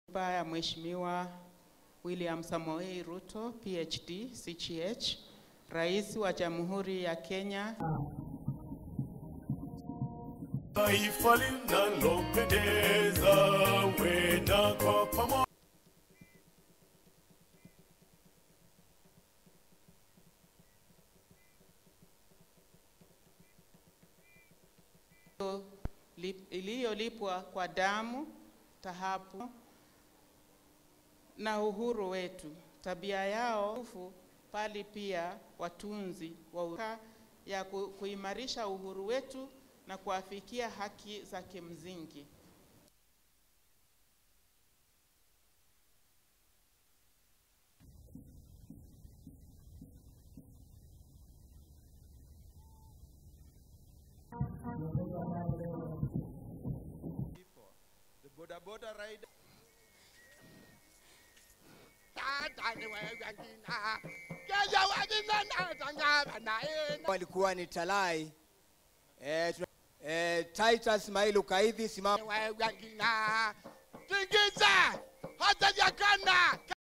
Hotuba ya Mheshimiwa William Samoei Ruto PhD CGH, Rais wa Jamhuri ya Kenya. Taifa linalopendeza, wenda kwa pamoja. iliyolipwa kwa damu, dhahabu na uhuru wetu. Tabia yao pali pia watunzi wa uhuru ya ku, kuimarisha uhuru wetu na kuafikia haki za kimsingi. The boda boda rider. walikuwa ni Talai eh, tuna- eh, Titus Mailu Kaidhi simama Tingiza hata jakana